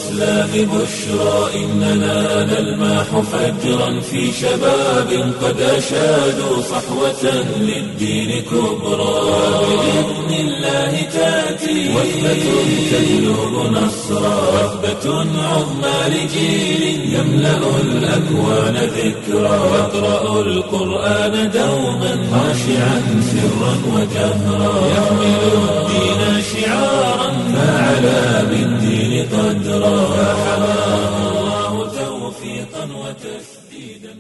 الإسلام بشرى إننا نلمح فجرا في شباب قد أشادوا صحوة للدين كبرى بإذن الله تأتي وثبة تجلب نصرا وثبة عظمى لجيل يملأ الأكوان ذكرا يقرأ القرآن دوما خاشعا سرا وجهرا يحمل الدين شعارا فعلى بالدين قدرا فحماه الله توفيقا وتسديدا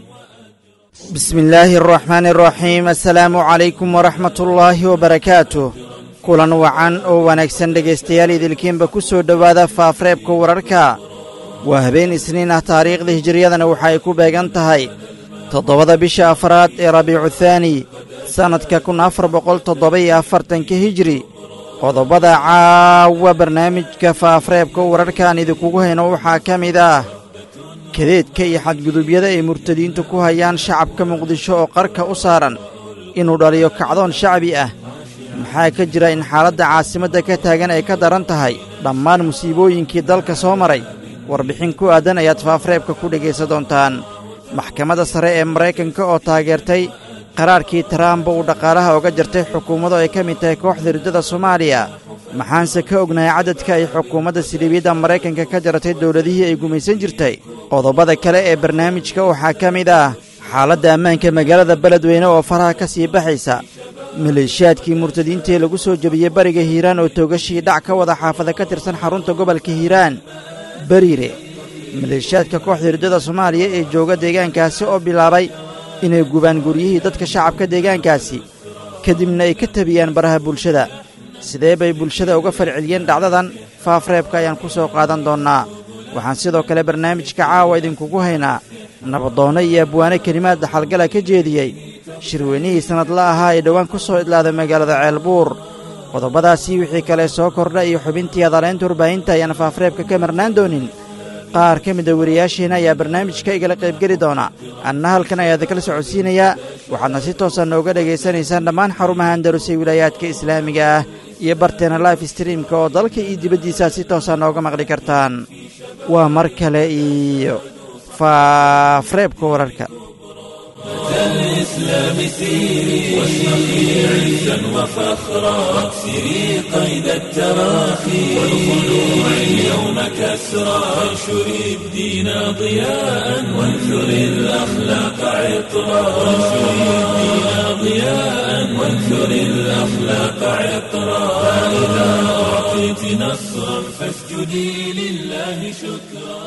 بسم الله الرحمن الرحيم assalaamu calaykum waraxmat ullaahi wabarakaatuh kulan wacan oo wanaagsan dhegaystayaal idilkiinba ku soo dhowaada faafreebka wararka waa habeen isniin ah taariikhda hijiriyadana waxa ay ku beegan tahay toddobada bisha afraad ee rabiicu thaani sannadka kun afar boqol toddoba iyo afartanka hijri qodobada caawa barnaamijka faafreebka wararkaan idinkugu hayno waxaa ka mid ah kadeedka iyo xadgudubyada ay murtadiintu ku hayaan shacabka muqdisho oo qarka u saaran inuu dhaliyo kacdoon shacbi ah maxaa ka jira in xaaladda caasimadda ka taagan ay ka daran tahay dhammaan musiibooyinkii dalka soo maray warbixin ku aadan ayaad faafreebka ku dhegaysan doontaan maxkamadda sare ee maraykanka oo taageertay qaraarkii taraamba uu dhaqaalaha oga jartay xukuummadu ay ka mid tahay kooxda riddada soomaaliya maxaanse ka ognahay cadadka ay xukuumadda siliibiyadda maraykanka ka jaratay dowladihii ay gumaysan jirtay qodobada kale ee barnaamijka waxaa ka mid ah xaaladda ammaanka magaalada beledweyne oo faraha ka sii baxaysa maleeshiyaadkii murtadiintii lagu soo jebiyey bariga hiiraan oo toogashii dhac ka wada xaafada ka tirsan xarunta gobolka hiiraan beriire maleeshiyaadka kooxda riddada soomaaliya ee jooga deegaankaasi oo bilaabay inay gubaan guryihii dadka shacabka deegaankaasi kadibna ay ka tabiyaan baraha bulshada sidee bay bulshada uga falceliyeen dhacdadan faafreebka ayaan ku soo qaadan doonnaa waxaan sidoo kale barnaamijka caawa idinkugu haynaa nabadoonno iyo abwaane kelimaad dhaxalgala ka jeediyey shirweynihii sannadla ahaa ee dhowaan ku soo idlaaday magaalada ceelbuur qodobadaasii wixii kale soo kordha iyo xubintii adaleynta warbaahinta ayaan faafreebka ka marnaan doonin qaar ka mida wariyaasheenna ayaa barnaamijka igala qaybgeli doona anna halkan ayaa idinkala socodsiinayaa waxaadna si toosa nooga dhegaysanaysaan dhammaan xarumaha andarusay wilaayaadka islaamiga ah iyo barteena life streamka oo dalka iyo dibaddiisaa si toosa nooga maqli kartaan waa mar kale iyo faafreebka wararka الإسلام سيري واشرقي عزا وفخرا واكسري قيد التراخي والخلوع اليوم كسرا وانشري الدين ضياء وانثري الأخلاق عطرا وانشري الدين ضياء وانثري الأخلاق عطرا فإذا أعطيت نصرا فاسجدي لله شكرا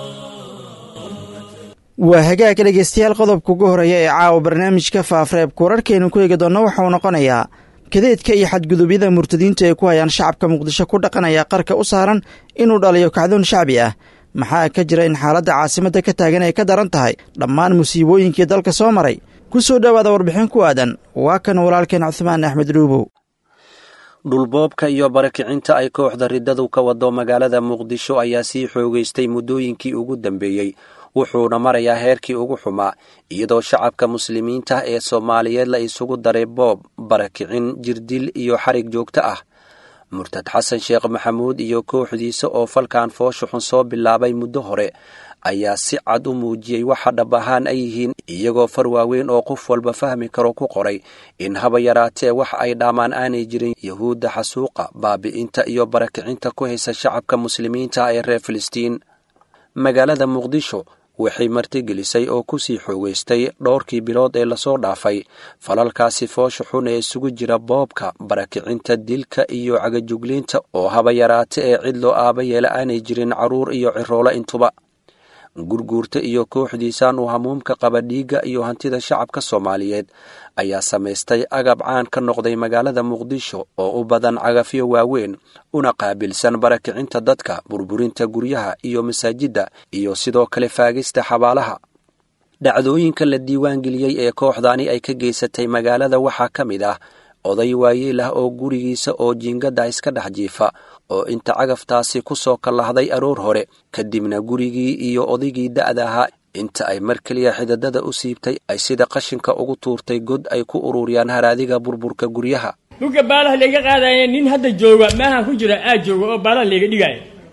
waa hagaaga dhegaystayaal qodobka ugu horeeya ee caawa barnaamijka faafreebka wararkaynu ku eegi doonno waxauu noqonayaa kadeedka iyo xadgudubyada murtadiinta ay ku hayaan shacabka muqdisho ku dhaqanaya qarka u saaran inuu dhaliyo kacdoon shacbi ah maxaa ka jira in xaaladda caasimadda ka taagan ay ka daran tahay dhammaan musiibooyinkii dalka soo maray ku soo dhowaada warbixin ku aadan waa kan walaalkeen cuhmaan axmed dhuubow dhulboobka iyo barakicinta ay kooxda riddadu ka wado magaalada muqdisho ayaa sii xoogaystay muddooyinkii ugu dambeeyey wuxuuna marayaa heerkii ugu xumaa iyadoo shacabka muslimiinta ee soomaaliyeed la isugu daray boob barakicin jirdil iyo xarig joogto ah murtad xasan sheekh maxamuud iyo kooxdiisa oo falkan foosha xun soo bilaabay muddo hore ayaa si cad u muujiyey waxa dhab ahaan ay yihiin iyagoo far waaweyn oo qof walba fahmi karo ku qoray in haba yaraatee wax ay dhaamaan aanay jirin yahuudda xasuuqa baabi'inta iyo barakicinta ku haysa shacabka muslimiinta ee reer filistiin magaalada muqdisho waxay martigelisay oo ku sii xoogaystay dhowrkii bilood ee lasoo dhaafay falalkaasi foosha xun ee isugu jira boobka barakicinta dilka iyo cagajugliinta oo haba yaraate ee cid loo aaba yeela aanay jirin carruur iyo ciroolo intuba gurguurta iyo kooxdiisaan uu hamuumka qaba dhiigga iyo hantida shacabka soomaaliyeed ayaa samaystay agab caan ka noqday magaalada muqdisho oo u badan cagafyo waaweyn una qaabilsan barakicinta dadka burburinta guryaha iyo masaajidda iyo sidoo kale faagista xabaalaha dhacdooyinka la diiwaangeliyey ee kooxdani ay ka geysatay magaalada waxaa ka mid ah oday waayeel ah oo gurigiisa oo jiingada iska dhex jiifa oo inta cagaftaasi ku soo kallahday aroor hore kadibna gurigii iyo odaygii da'da ahaa inta ay mar keliya xidadada u siibtay ay sida qashinka ugu tuurtay god ay ku ururiyaan haraadiga burburka guryaha dhulka baalaha layga qaadaya nin hadda jooga maahan ku jira aad jooga oo baalaha layga dhigaya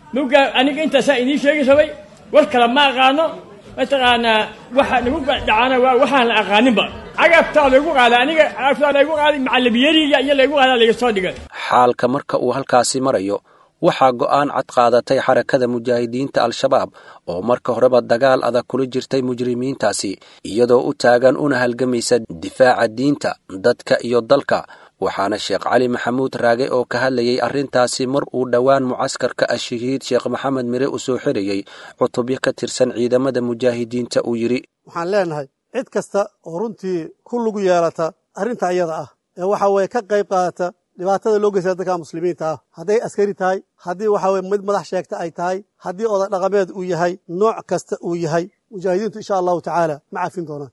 muga aniga intaasaa idiin sheegi rabay war kale ma aqaano mataqaanaa waxa nagu dhacana waa waxaan la aqaaninba cagabtaa laygu qaada aniga cagabtaa laygu qaaday macalabiyariga iyo laygu qaada layga soo dhigay xaalka marka uu halkaasi marayo waxaa go'aan cad qaadatay xarakada mujaahidiinta al-shabaab oo marka horeba dagaal adag kula jirtay mujrimiintaasi iyadoo u taagan una halgamaysa difaaca diinta dadka iyo dalka waxaana sheekh cali maxamuud raage oo ka hadlayay arrintaasi mar uu dhowaan mucaskarka ashahiid sheekh maxamed mire u soo xirayey cutubyo ka tirsan ciidamada mujaahidiinta uu yidhi waxaan leenahay cid kasta oo runtii ku lugu yeelata arrinta iyada ah ee waxa weeye ka qayb qaadata dhibaatada loo geysta dadka muslimiinta ah hadday askari tahay haddii waxa weye mid madax sheegta ay tahay haddii oday dhaqameed uu yahay nooc kasta uu yahay mujaahidiintu insha allahu tacaala ma cafin doonaan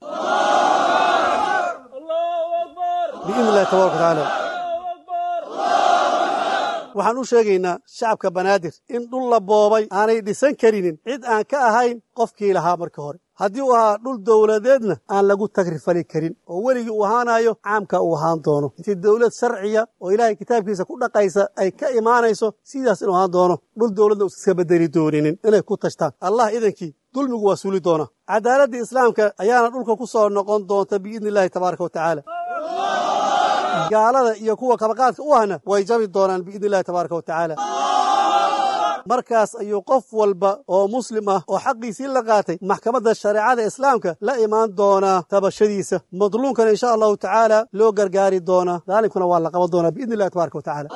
biidni illahi tabaraka watacaala waxaan u sheegaynaa shacabka banaadir in dhul la boobay aanay dhisan karinin cid aan ka ahayn qofkii lahaa marka hore haddii uu ahaa dhul dowladeedna aan lagu tagrifali karin oo weligii uu ahaanayo caamka uu ahaan doono intii dowlad sharciya oo ilaahay kitaabkiisa ku dhaqaysa ay ka imaanayso sidaas inuu ahaan doono dhul dowladna uusa iska bedeli dooninin inay ku tashtaan allah idankii dulmigu waa suuli doona cadaaladda islaamka ayaana dhulka ku soo noqon doonta biidni illahi tabaaraka wa tacaala gaalada iyo kuwa kabaqaadka u ahna way jabi doonaan biidni illahi tabaaraka wa tacaala markaas ayuu qof walba oo muslim ah oo xaqiisii la qaatay maxkamadda shareecada islaamka la imaan doonaa tabashadiisa madluumkana insha allahu tacaala loo gargaari doonaa daalimkuna waa la qaban doonaa biidni illahi tabaaraka wa tacaala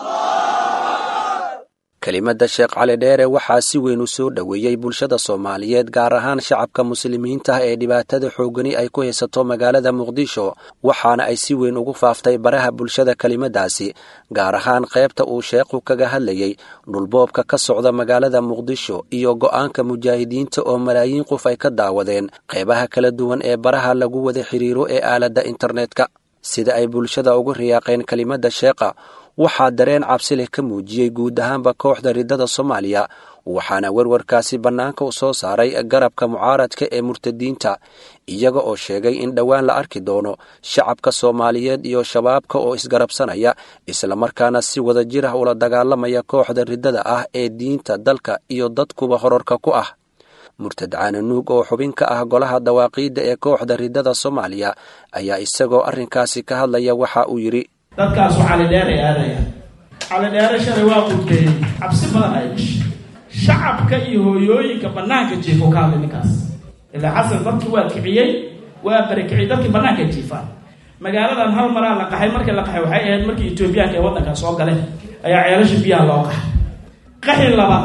kelimadda sheekh cali dheere waxaa si weyn u soo dhoweeyey bulshada soomaaliyeed gaar ahaan shacabka muslimiinta ee dhibaatada xoogani ay ku haysato magaalada muqdisho waxaana ay si weyn ugu faaftay baraha bulshada kelimaddaasi gaar ahaan qaybta uu sheekhu kaga hadlayey dhulboobka ka socda magaalada muqdisho iyo go'aanka mujaahidiinta oo malaayiin qof ay ka daawadeen qaybaha kala duwan ee baraha lagu wada xiriiro ee aaladda internetka sida ay bulshada ugu riyaaqeen kelimadda sheekha waxaa dareen cabsi leh ka muujiyey guud ahaanba kooxda riddada soomaaliya waxaana werwarkaasi bannaanka u soo saaray garabka mucaaradka ee murtadiinta iyaga oo sheegay in dhowaan la arki doono shacabka soomaaliyeed iyo shabaabka oo isgarabsanaya islamarkaana si wada jir ah ula dagaalamaya kooxda riddada ah ee diinta dalka iyo dadkuba horarka ku ah murtad caananuug oo xubin ka ah golaha dawaaqiidda ee kooxda riddada soomaaliya ayaa isagoo arrinkaasi ka hadlaya waxa uu yidhi dadkaasu calidheeray aadayaan calidheere shalay waa qudkeeyey cabsi badan ay dhashay shacabka iyo hooyooyinka bannaanka jiifo ka hadlay ninkaas ilaa xasan dadkii waa kiciyey waa barakiciyey dadkii bannaanka jiifaan magaaladan hal maraa la qaxay markii la qaxay waxay ahayd markii etoobiyaanka ee waddanka soo galeen ayaa ceelasha biyaha loo qaxay qaxi labaad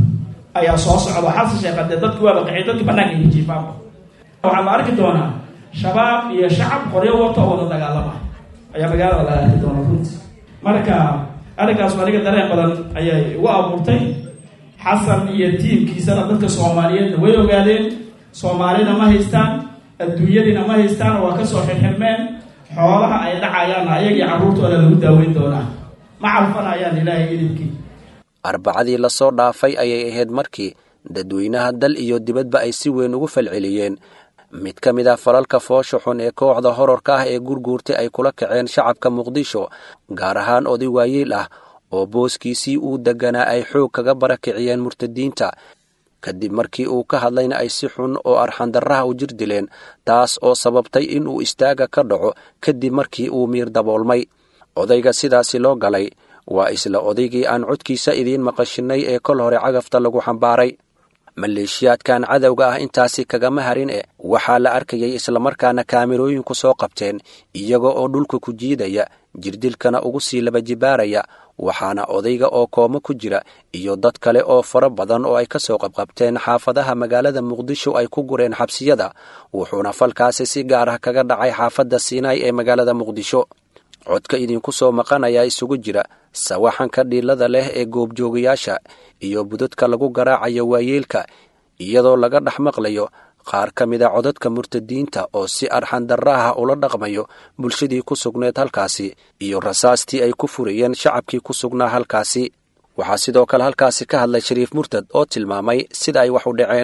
ayaa soo socda xasan sheekha dee dadki waaba qaxiyey dadkii bannaanka iyo jiifaanba waxaa la arki doonaa shabaab iyo shacab qoryo wato oo wada dagaalama ayaa magaalada laga arki doona runti marka arrinkaas aniga dareen badan ayay igu abuurtay xasan iyo tiimkiisana dadka soomaaliyeedna way ogaadeen soomaalina ma haystaan adduunyadiina ma haystaan waa kasoo xirxirmeen xoolaha ay dhacayaanna ayagii carruurtooda lagu daaweyn doonaa ma calfanayaan ilaahay idibkii arbacadii lasoo dhaafay ayay ahayd markii dadweynaha dal iyo dibadba ay si weyn ugu falceliyeen mid ka mid ah falalka foosha xun ee kooxda horarka ah ee gurguurtay ay kula kaceen shacabka muqdisho gaar ahaan oday waayiil ah oo booskiisii uu degganaa ay xoog kaga barakiciyeen murtadiinta kadib markii uu ka hadlayna ay si xun oo arxandarraha u jir dileen taas oo sababtay inuu istaaga ka dhaco kadib markii uu miir daboolmay odayga sidaasi loo galay waa isla odaygii aan codkiisa idiin maqashinnay ee kol hore cagafta lagu xambaaray maleeshiyaadkan cadowga ah intaasi kagama harin e waxaa la arkayay islamarkaana kaamirooyinku soo qabteen iyaga oo dhulka ku jiidaya jirdilkana ugu sii laba jibaaraya waxaana odayga oo koomo ku jira iyo dad kale oo fara badan oo ay ka soo qabqabteen xaafadaha magaalada muqdisho ay ku gureen xabsiyada wuxuuna falkaasi si gaar ah kaga dhacay xaafadda siinaay ee magaalada muqdisho codka idinku soo maqanayaa isugu jira sawaxanka dhiilada leh ee goobjoogayaasha iyo budadka lagu garaacayo waayeelka iyadoo laga dhex maqlayo qaar ka mid a codadka murtadiinta oo si arxandarraha ula dhaqmayo bulshadii ku sugneed halkaasi iyo rasaastii ay ku furayeen shacabkii ku sugnaa halkaasi waxaa sidoo kale halkaasi ka hadlay shariif murtad oo tilmaamay sida ay wax u dhaceen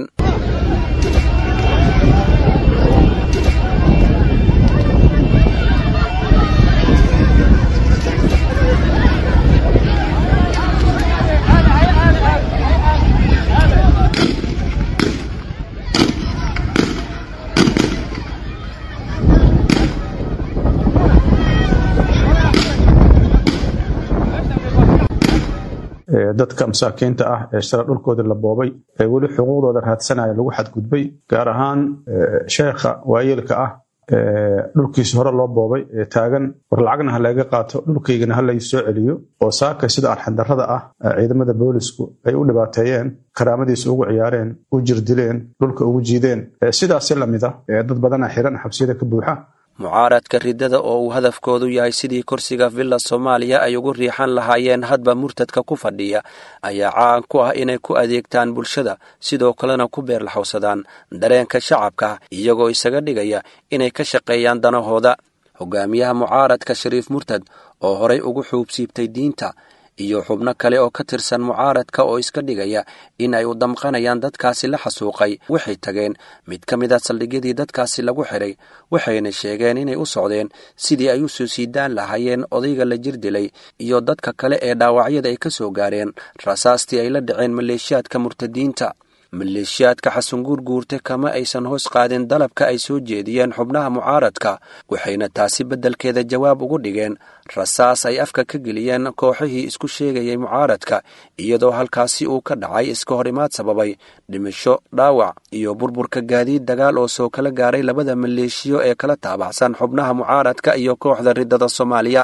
dadka masaakiinta ah ee shala dhulkooda la boobay ee weli xuquuqdooda raadsanaya lagu xadgudbay gaar ahaan sheekha waayeelka ah dhulkiisa hore loo boobay ee taagan war lacagna ha laga qaato dhulkaygana ha lay soo celiyo oo saaka sida arxandarrada ah ciidamada boolisku ay u dhibaateeyeen karaamadiisa ugu ciyaareen u jirdileen dhulka ugu jiideen sidaasi lamid ah dad badana xiran xabsiyada ka buuxa mucaaradka riddada oo uu hadafkoodu yahay sidii kursiga villa soomaaliya ay ugu riixan lahaayeen hadba murtadka ku fadhiya ayaa caan ku ah inay ku adeegtaan bulshada sidoo kalena ku beerlaxowsadaan dareenka shacabka iyagoo isaga dhigaya inay ka shaqeeyaan danahooda hogaamiyaha mucaaradka shariif murtad oo horay ugu xuubsiibtay diinta iyo xubno kale oo ka tirsan mucaaradka oo iska dhigaya in ay u damqanayaan dadkaasi la xasuuqay waxay tageen mid ka mid a saldhigyadii dadkaasi lagu xidhay waxayna sheegeen inay u socdeen sidii ay u soo siidaan lahaayeen odayga la jir dilay iyo dadka kale ee dhaawacyada ay ka soo gaareen rasaastii ay la dhaceen maleeshiyaadka murtadiinta maleeshiyaadka xasanguur guurte kama aysan hoos qaadin dalabka ay soo jeediyeen xubnaha mucaaradka waxayna taasi beddelkeeda jawaab ugu dhigeen rasaas ay afka ka geliyeen kooxihii isku sheegayay mucaaradka iyadoo halkaasi uu ka dhacay iska hor imaad sababay dhimasho dhaawac iyo burburka gaadiid dagaal oo soo kala gaaray labada maleeshiyo ee kala taabacsan xubnaha mucaaradka iyo kooxda riddada soomaaliya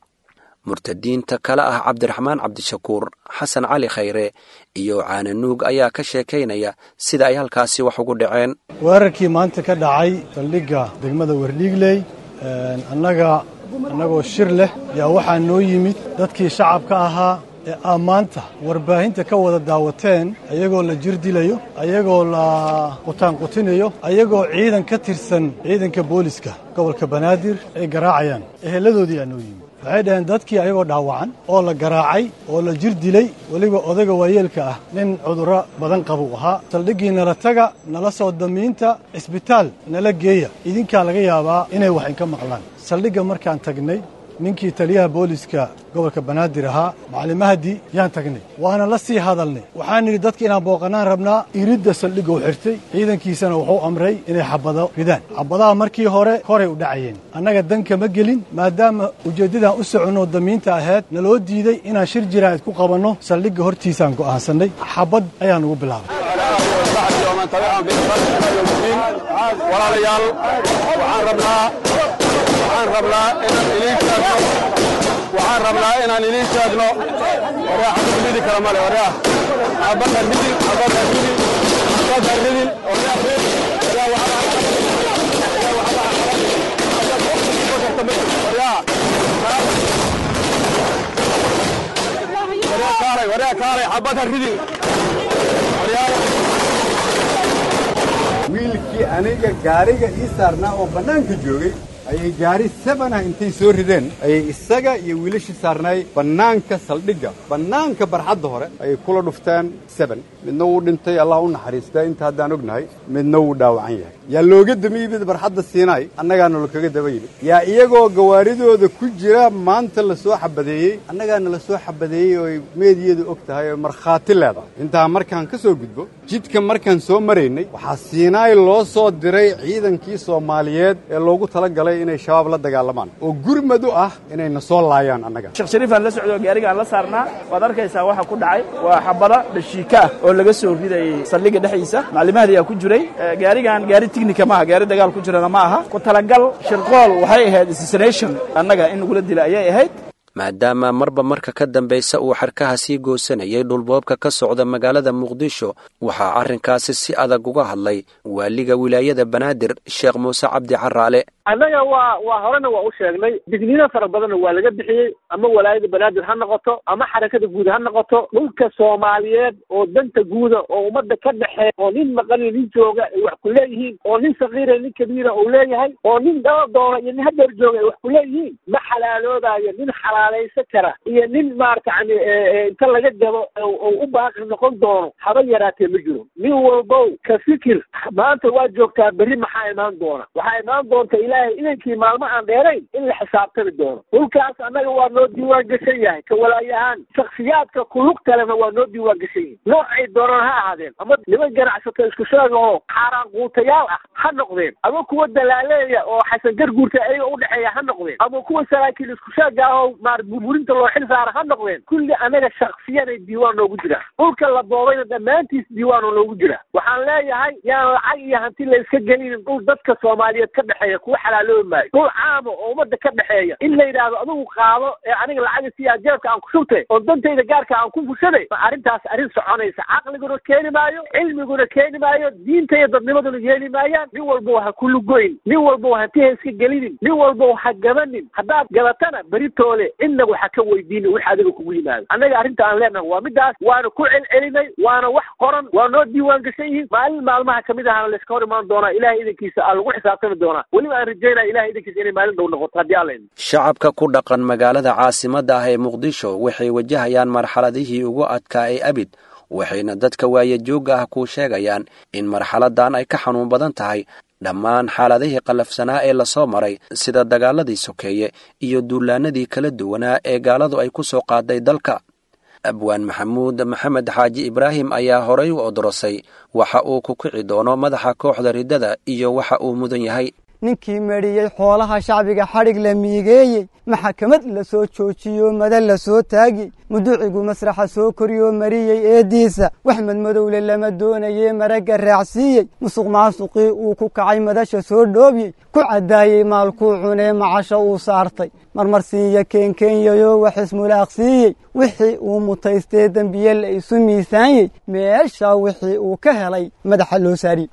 murtadiinta kale ah cabdiraxmaan cabdishakuur xasan cali khayre iyo caananuug ayaa ka sheekaynaya sida ay halkaasi wax ugu dhaceen weerarkii maanta ka dhacay saldhigga degmada werdhiigley annaga annagoo shir leh yaa waxaa noo yimid dadkii shacabka ahaa ee ammaanta warbaahinta ka wada daawateen ayagoo la jir dilayo ayagoo la qutaanqutinayo ayagoo ciidan ka tirsan ciidanka booliska gobolka banaadir ay garaacayaan eheladoodii aa noo yimid waxay dhaheen dadkii ayagoo dhaawacan oo la garaacay oo la jir dilay weliba odayga waayeelka ah nin cudurro badan qabuu ahaa saldhiggii nala taga nala soo damiinta cisbitaal nala geeya idinkaa laga yaabaa inay wax inka maqlaan saldhigga markaan tagnay ninkii taliyaha booliska gobolka banaadir ahaa macalin mahdi yaan tagnay waana la sii hadalnay waxaan nidhi dadka inaan booqannaan rabnaa iridda saldhigga u xirtay ciidankiisana wuxuu amray inay xabado ridaan xabadaha markii hore horay u dhacayeen annaga dan kama gelin maadaama ujeeddadaan u soconno damiinta ahayd naloo diiday inaan shir jiraa'id ku qabanno saldhigga hortiisaan go'aansannay xabad ayaa nugu bilaabay walaalayaal waxaan rabnaa waxaan rabnaa inaan idiin sheegno waxaan rabnaa inaan idiin sheegno waryaa xabad ridi kara male waryaa xabadha ridin xabadha ridin xabadha ridin waryaa rid waryaa waryaa kaalay waryaa kaalay xabadha ridin waryaa wiilkii aniga gaariga ii saarnaa oo bannaanka joogay ayay gaari sebanah intay soo rideen ayay isaga iyo wiilashii saarnaay bannaanka saldhigga bannaanka barxadda hore ayay kula dhufteen seben midna wuu dhintay allah u naxariistaa inta haddaan ognahay midna wuu dhaawacan yahay yaa looga daba yimid barxadda siinaay annagaana lakaga daba yimid yaa iyagoo gawaaridooda ku jira maanta la soo xabadeeyey annagaana la soo xabadeeyey oo ay meediyadu og tahay oo markhaati leedahay intaa markaan ka soo gudbo jidka markaan soo maraynay waxaa siinaay loo soo diray ciidankii soomaaliyeed ee loogu talagalay inay shabaab la dagaalamaan oo gurmad u ah inayna soo laayaan annaga sheekh shariifaan la socdo gaarigaan la saarnaa waad arkaysaa waxa ku dhacay waa xabada dhashiika ah oo laga soo ridayay saldhigga dhexdiisa maclimahadii aa ku jiray gaarigan gaari tignika maaha gaari dagaal ku jirana ma aha ku talagal shirqool waxay ahayd assassination annaga in nagula dila ayay ahayd maadaama marba marka ka dambaysa uu xarkaha sii goosanayay dhulboobka ka socda magaalada muqdisho waxaa arrinkaasi si adag uga hadlay waaliga wilaayada banaadir sheekh muuse cabdi caraale annaga waa waa horena waa u sheegnay digniino fara badanna waa laga bixiyey ama walaayada banaadir ha noqoto ama xarakada guud ha noqoto dhulka soomaaliyeed oo danta guuda oo ummadda ka dhexeeya oo nin maqaniyo nin jooga ay wax ku leeyihiin oo nin sakiira nin kabiira uu leeyahay oo nin daba doona iyo nin hadeer jooga ay wax ku leeyihiin ma xalaaloobayo nin xalaalaysan kara iyo nin maarata yani inta laga gabo oo u baaqi noqon doono haba yaraatee ma jiro nin walbow ka fikir maanta waa joogtaa berri maxaa imaan doona waxaa imaan doonta ilaahay idankii maalmo aan dheerayn in la xisaabtami doono dhulkaas annaga waa noo diiwaan gashan yahay ka walaayahaan shaksiyaadka kulug kalena waa noo diiwaan gashan yihin noocay doonaan ha ahaadeen ama niman ganacsato isku sheega oo xaaraan quutayaal ah ha noqdeen ama kuwa dalaaleeya oo xasan garguurta ayaga udhexeeya ha noqdeen ama kuwa saraakiil isku sheega ah oo maar burburinta loo xil saara ha noqdeen kulli anaga shaksiyanay diiwaan noogu jiraan dhulka la boobayna dhammaantiis diiwaan oo noogu jira waxaan leeyahay yaan lacag iyo hanti la iska gelinin dhul dadka soomaaliyeed ka dhexeeya kuwa xalaaloobi maayo dhul caama oo ummadda ka dhexeeya in la yidhaahdo adigu qaado ee aniga lacaga siyaa jeebka aan ku shubtay oo dantayda gaarka aan ku fushaday ma arrintaas arrin soconaysa caqliguna keeni maayo cilmiguna keeni maayo diinta iyo dadnimaduna yeeli maayaan nin walba ha ku lugoyn nin walba hanti ha iska gelinin nin walba ha gabanin haddaad gabatana beritoole cidna waxa ka weydiini wix adiga kugu yimaado annaga arrinta aan leenahay waa midaas waana ku celcelinay waana wax qoran waa noo diiwaan gashan yihiin maalin maalmaha kamid ahana layska hor imaan doonaa ilahay idankiisa aa lagu xisaabtami doonaa weliba aan rajaynaya ilahay idankiisa inay maalin dhow noqoto haddii alla idin shacabka ku dhaqan magaalada caasimadda ah ee muqdisho waxay wajahayaan marxaladihii ugu adkaa ee abid waxayna dadka waayajoogga ah ku sheegayaan in marxaladan ay ka xanuun badan tahay dhammaan xaaladihii qallafsanaa ee lasoo maray sida dagaaladii sokeeye iyo duulaanadii kala duwanaa ee gaaladu ay ku soo qaaday dalka abwaan maxamuud maxamed xaaji ibraahim ayaa horay u odorosay waxa uu ku kici doono madaxa kooxda riddada iyo waxa uu mudan yahay ninkii medhiyey xoolaha shacbiga xadhig la miigeeyey maxakamad la soo joojiyo mada la soo taagiyey muducigu masraxa soo koriyoo mariyey eeddiisa wax madmadowle lama doonayee maragga raacsiiyey musuq maasuqii uu ku kacay madasha soo dhoobiyey ku caddaayey maalkuu cunee macasho uu saartay marmarsiinya keenkeenyayoo wax ismulaaqsiiyey wixii uu mutaystee dembiye la isu miisaanyey meeshaa wixii uu ka helay madaxa loo saariyey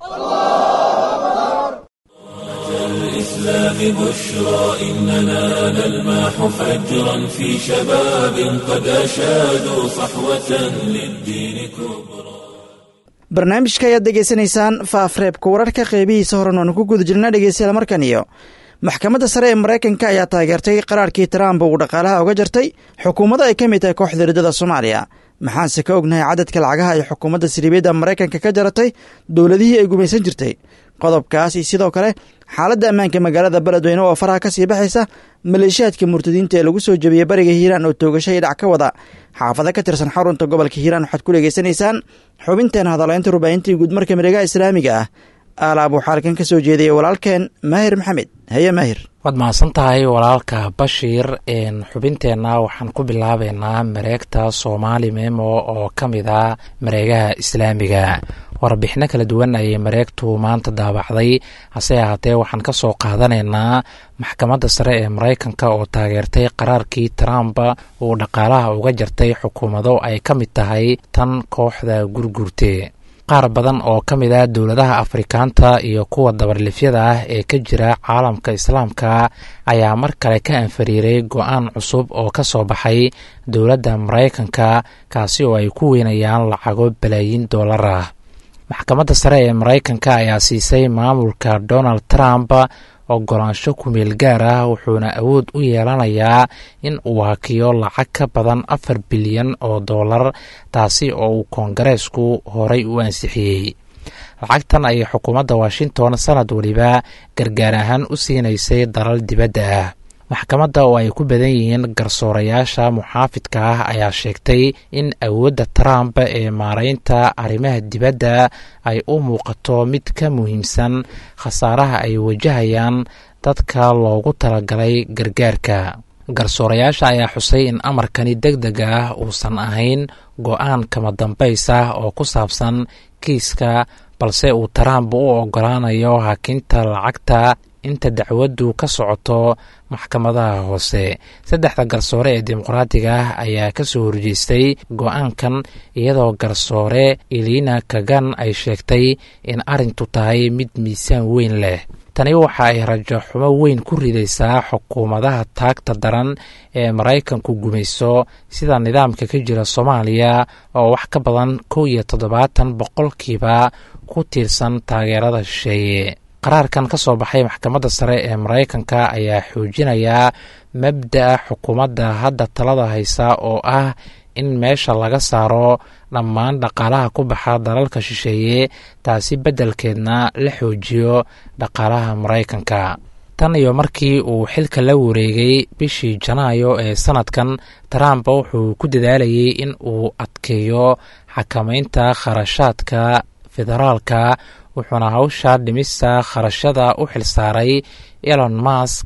الإسلام بشرى إننا نلمح فجرا في شباب قد أشادوا صحوة للدين كبرى barnaamijka ayaad degeysanaysaan faafreebka wararka qeybihiisa horen oonu ku guda jirna dhegeystayaal markan iyo maxkamadda sare ee maraykanka ayaa taageertay qaraarkii trump uu dhaqaalaha uga jartay xukuumadda ay ka mid tahay kooxda riddada soomaaliya maxaanse ka ognahay cadadka lacagaha ay xukuumadda siriibiyadda maraykanka ka jaratay dowladihii ay gumaysan jirtay qodobkaas iyo sidoo kale xaaladda ammaanka magaalada beledweyne oo faraha ka sii baxaysa maleeshiyaadka murtadiinta ee lagu soo jebiyey bariga hiiraan oo toogasho iyo dhac ka wada xaafado ka tirsan xarunta gobolka hiiraan waxaad ku dhegeysanaysaan xubinteena hadalaynta rubaahintii guudmarka miregaha islaamiga ah aalaab waxaa halkan ka soo jeediyey walaalkeen maahir maxamed haye maahir waad mahadsan tahay walaalka bashiir xubinteenna waxaan ku bilaabeynaa mareegta soomaali memo oo ka mid ah mareegaha islaamiga warbixino kala duwan ayay mareegtu maanta daabacday hase ahaatee waxaan ka soo qaadanaynaa maxkamadda sare ee maraykanka oo taageertay qaraarkii trump uu dhaqaalaha uga jartay xukuumado ay ka mid tahay tan kooxda gurgurte qaar badan oo ka mid ah dowladaha afrikaanta iyo kuwa dabarlifyada ah ee ka jira caalamka islaamka ayaa mar kale ka anfariiray go-aan cusub oo ka soo baxay dowladda maraykanka kaasi oo ay ku weynayaan lacago balaayiin dollar ah maxkamadda sare ee maraykanka ayaa siisay maamulka donald trump ogolaansho kumeel gaar ah wuxuuna awood u yeelanayaa in uu hakiyo lacag ka badan afar bilyan oo dollar taasi oo uu koongareesku horay u ansixiyey lacagtan ayay xukuumadda washington sanad weliba gargaar ahaan u siinaysay dalal dibadda ah maxkamadda oo ay ku badan yihiin garsoorayaasha muxaafidka ah ayaa sheegtay in awoodda trump ee maaraynta arrimaha dibadda ay u muuqato mid ka muhiimsan khasaaraha ay wajahayaan dadka loogu talagalay gargaarka garsoorayaasha ayaa xusay in amarkani deg deg ah uusan ahayn go-aan kama dambays ah oo ku saabsan kiiska balse uu trump u ogolaanayo hakinta lacagta inta dacwaddu ka socoto maxkamadaha hoose saddexda garsoore ee dimuqraadiga ah ayaa ka soo horjeestay go-aankan iyadoo garsoore elina kagan ay sheegtay in arrintu tahay mid miisaan weyn leh tani waxa ay rajo xumo weyn ku ridaysaa xukuumadaha taagta daran ee maraykanku gumayso sida nidaamka ka jira soomaaliya oo wax ka badan kow iyo toddobaatan boqolkiiba ku tiirsan taageerada shisheeye qaraarkan ka soo baxay maxkamadda sare ee maraykanka ayaa xoojinayaa mabda'a xukuumadda hadda talada haysa oo ah in meesha laga saaro dhammaan dhaqaalaha ku baxa dalalka shisheeye taasi beddelkeedna la xoojiyo dhaqaalaha maraykanka tan iyo markii uu xilka la wareegay bishii janaayo ee sanadkan trump wuxuu ku dadaalayay in uu adkeeyo xakamaynta kharashaadka federaalka wuxuuna hawsha dhimista kharashada u xilsaaray elon mask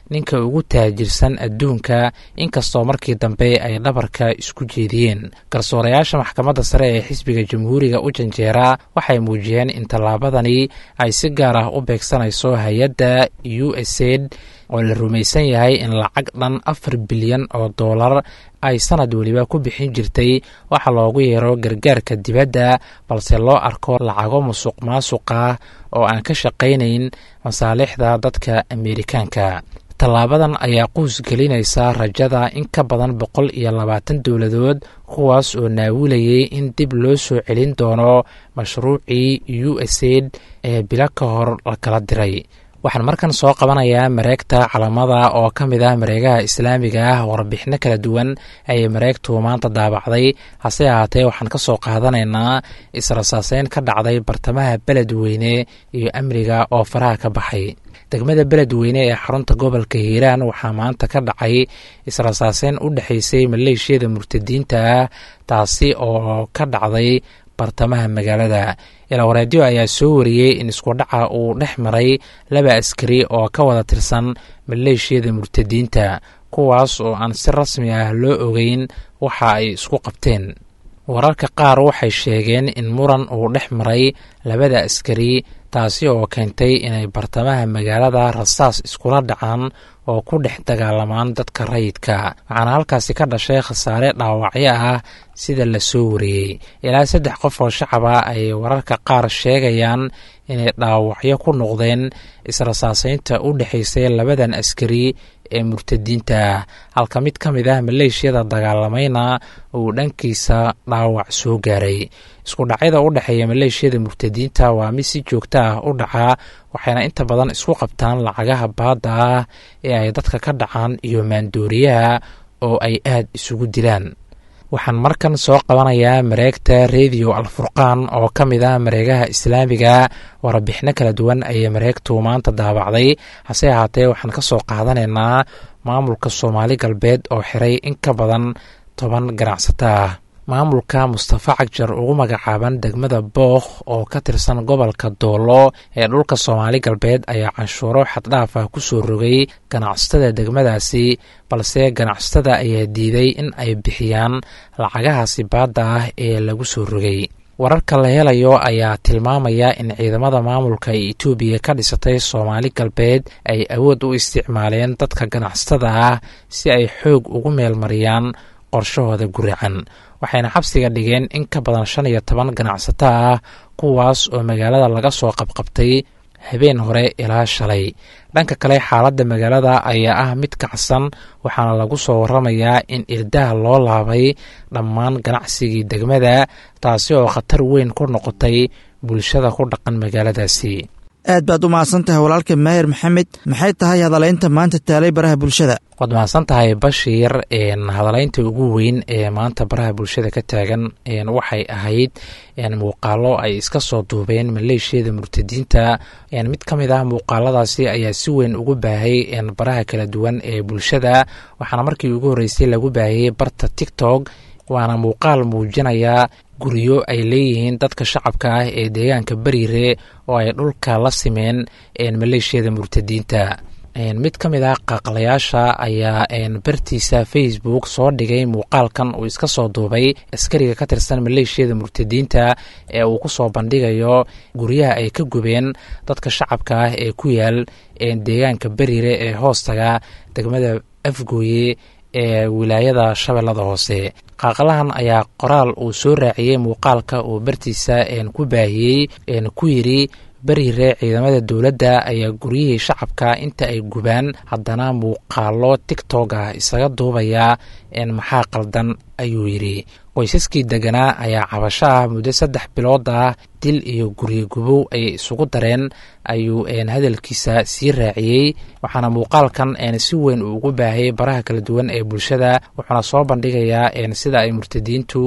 ninka ugu taajirsan adduunka inkastoo markii dambe ay dhabarka isku jeediyeen garsoorayaasha maxkamadda sare ee xisbiga jamhuuriga u janjeera waxay muujiyeen in tallaabadani ay si gaar ah u beegsanayso hay-adda u s aid oo la rumaysan yahay in lacag dhan afar bilyan oo doolar ay sanad weliba ku bixin jirtay waxa loogu yeero gargaarka dibadda balse loo arko lacago musuq maasuq ah oo aan ka shaqaynayn masaalixda dadka ameerikaanka tallaabadan ayaa quus gelinaysa rajada in ka badan boqol iyo labaatan dowladood kuwaas oo naawilayay in dib loo soo celin doono mashruucii u s aid ee bilo ka hor la kala diray waxaan markan soo qabanayaa mareegta calamada oo ka mid ah mareegaha islaamiga ah warbixino kala duwan ayay mareegtu maanta daabacday hase ahaatee waxaan ka soo qaadanaynaa israsaaseyn ka dhacday bartamaha beledweyne iyo amniga oo faraha ka baxay degmada beledweyne ee xarunta gobolka hiiraan waxaa maanta ka dhacay israsaaseyn u dhexaysay maleeshiyada murtadiinta ah taasi oo ka dhacday bartamaha magaalada ilawareedyo ayaa soo wariyey in iskudhaca uu dhex maray laba askari oo ka wada tirsan maleeshiyada murtadiinta kuwaas oo aan si rasmi ah loo ogeyn waxa ay isku qabteen wararka qaar waxay sheegeen in muran uu dhex maray labada askari taasi oo keentay inay bartamaha magaalada rasaas iskula dhacaan oo ku dhex dagaalamaan dadka rayidka waxaana halkaasi ka dhashay khasaare dhaawacyo ah sida la soo wariyey ilaa saddex qof oo shacaba ay wararka qaar sheegayaan inay dhaawacyo ku noqdeen israsaaseynta u dhexaysay labadan askari ee murtadiinta ah halka mid ka mid ah maleeshiyada dagaalamayna uu dhankiisa dhaawac soo gaaray isku dhacyada u dhexeeya maleeshiyada murtadiinta waa mid si joogto ah u dhaca waxayna inta badan isku qabtaan lacagaha baadda ah ee ay dadka ka dhacaan iyo maandooriyaha oo ay aad isugu dilaan waxaan markan soo qabanayaa mareegta rediyo alfurqaan oo ka mid ah mareegaha islaamiga warbixino kala duwan ayay mareegtu maanta daabacday hase ahaatee waxaan ka soo qaadanaynaa maamulka soomaali galbeed oo xiray in ka badan toban ganacsato ah maamulka mustafa cagjar ugu magacaaban degmada bookh oo ka tirsan gobolka doolo ee dhulka soomaali galbeed ayaa canshuuro xaddhaaf ah ku soo rogay ganacsatada degmadaasi balse ganacsatada ayaa diiday in ay bixiyaan lacagahaasi baadda ah ee lagu soo rogay wararka la helayo ayaa tilmaamaya in ciidamada maamulka ee etoobiya ka dhisatay soomaali galbeed ay awood u isticmaaleen dadka ganacsatada ah si ay xoog ugu meelmariyaan qorshahooda guracan waxayna xabsiga dhigeen in ka badan shan iyo toban ganacsato ah kuwaas oo magaalada laga soo qabqabtay habeen hore ilaa shalay dhanka kale xaaladda magaalada ayaa ah mid kacsan waxaana lagu soo waramayaa in irdaha loo laabay dhammaan ganacsigii degmada taasi oo khatar weyn ku noqotay bulshada ku dhaqan magaaladaasi aad baad u mahadsan tahay walaalka maahir maxamed maxay tahay hadalaynta maanta taalay baraha bulshada waad mahadsan tahay bashiir hadalaynta ugu weyn ee maanta baraha bulshada ka taagan waxay ahayd muuqaalo ay iska soo duubeen maleeshiyada murtadiinta mid ka mid ah muuqaaladaasi ayaa si weyn ugu baahay baraha kala duwan ee bulshada waxaana markii ugu horreysay lagu baahiyey barta tiktok waana muuqaal muujinaya guryo ay leeyihiin dadka shacabka ah ee deegaanka beriire oo ay dhulka la simeen maleeshiyada murtadiinta mid ka mid ah qaaqlayaasha ayaa bartiisa facebook soo dhigay muuqaalkan uu iska soo duubay askariga ka tirsan maleeshiyada murtadiinta ee uu ku soo bandhigayo guryaha ay ka gubeen dadka shacabka ah ee ku yaal deegaanka beriire ee hoostaga degmada afgooye ee wilaayada shabeellada hoose qaaqlahan ayaa qoraal uu soo raaciyey muuqaalka uu bartiisa ku baahiyey ku yidhi beriire ciidamada dowladda ayaa guryihii shacabka inta ay gubaan haddana muuqaalo tigtog ah isaga duubaya maxaa qaldan ayuu yidhi qoysaskii deganaa ayaa cabasho ah muddo saddex bilood ah dil iyo guryo gubow ay isugu dareen ayuu hadalkiisa sii raaciyey waxaana muuqaalkan si weyn uu ugu baahayay baraha kala duwan ee bulshada wuxuuna soo bandhigayaa sida ay murtadiintu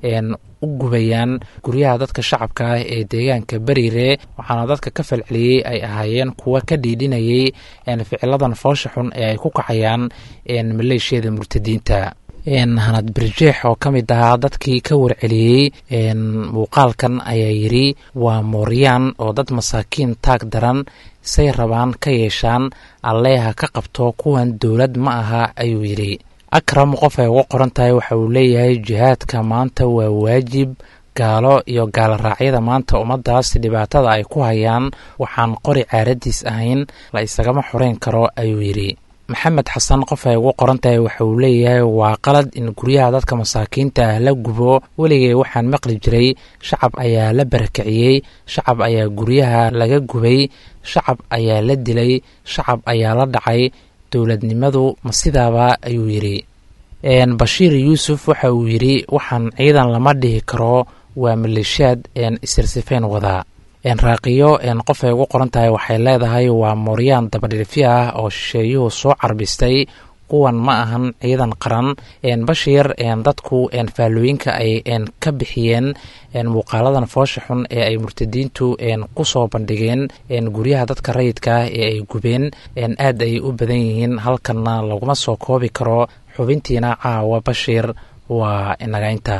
u gubayaan guryaha dadka shacabka ah ee deegaanka beriire waxaana dadka ka falceliyey ay ahaayeen kuwa ka dhiidhinayay ficiladan foosha xun ee ay ku kacayaan maleeshiyada murtadiinta hanad birjeex oo ka mid ahaa dadkii ka warceliyey muuqaalkan ayaa yidhi waa mooryaan oo dad masaakiin taag daran say rabaan ka yeeshaan alleeha ka qabto kuwan dowlad ma aha ayuu yidhi akram qof ay ugu qoran tahay waxa uu leeyahay jihaadka maanta waa waajib gaalo iyo gaaloraacyada maanta ummaddaas dhibaatada ay ku hayaan waxaan qori caaradiis ahayn la isagama xoreyn karo ayuu yidhi maxamed xasan qof ay ugu qoran tahay waxa uu leeyahay waa qalad in guryaha dadka masaakiinta ah la gubo weligay waxaan maqli jiray shacab ayaa la barakiciyey shacab ayaa guryaha laga gubay shacab ayaa la dilay shacab ayaa la dhacay dowladnimadu ma sidaaba ayuu yidhi bashiir yuusuf waxa uu yidhi waxaan ciidan lama dhihi karo waa maleeshiyaad isirsifeen wadaa raaqiyo qof ay ugu qoran tahay waxay leedahay waa mooryaan dabadhilfi ah oo shisheeyuhu soo carbistay kuwan ma ahan ciidan qaran bashiir dadku faallooyinka ay ka bixiyeen muuqaaladan foosha xun ee ay murtadiintu ku soo bandhigeen guryaha dadka rayidka ah ee ay gubeen aad ay u badan yihiin halkanna laguma soo koobi karo xubintiina caawa bashiir waa inagaynta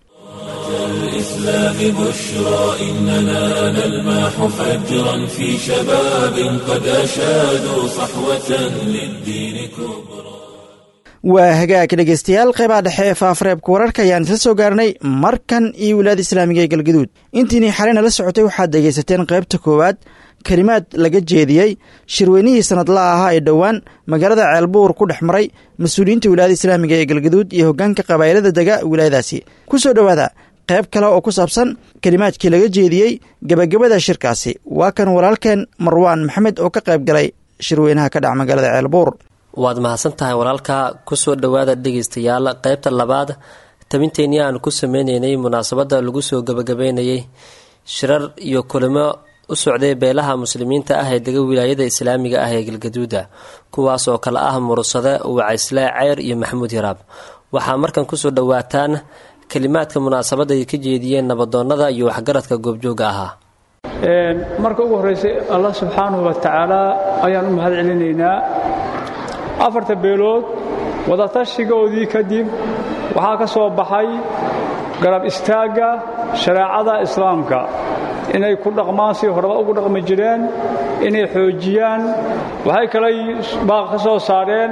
الإسلام بشرى إننا نلمح فجرا في شباب قد أشادوا صحوة للدين كبرى waa hagaag dhegeystayaal qeybaha dhexe ee faafareebka wararka ayaan isla soo gaarnay markan iyo wilaada islaamiga ee galgaduud intiinii xaleyna la socotay waxaad dhegaysateen qaybta koowaad kelimaad laga jeediyey shirweynihii sanadlaha ahaa ee dhowaan magaalada ceelbuur ku dhex maray mas-uuliyiinta wilaayada islaamiga ee galgaduud iyo hoggaanka qabaa'ilada dega wilaayadaasi ku soo dhowaada qayb kale oo ku saabsan kelimaadkii laga jeediyey gebagabada shirkaasi waa kan walaalkeen marwaan maxamed oo ka qayb galay shirweynaha ka dhaca magaalada ceelbuur waad mahadsan tahay walaalka kusoo dhowaada dhegaystayaal qaybta labaad tabinteenii aan ku sameyneynay munaasabadda lagu soo gebagabeynayay shirar iyo kulimo u socday beelaha muslimiinta ah ee dega wilaayada islaamiga ah ee galgaduuda kuwaas oo kale ah mursade wacaysle ceyr iyo maxamuud yaraab waxaa markan kusoo dhowaataan kelimaadka munaasabadda ay ka jeediyeen nabadoonnada iyo waxgaradka goobjooga ahaa marka ugu horraysay allah subxaanahu wa tacaala ayaan u mahad celinaynaa afarta beelood wadatashigoodii kadib waxaa ka soo baxay garab istaagga shareecada islaamka inay ku dhaqmaan si horeba ugu dhaqmi jireen inay xoojiyaan waxay kalay baaq ka soo saareen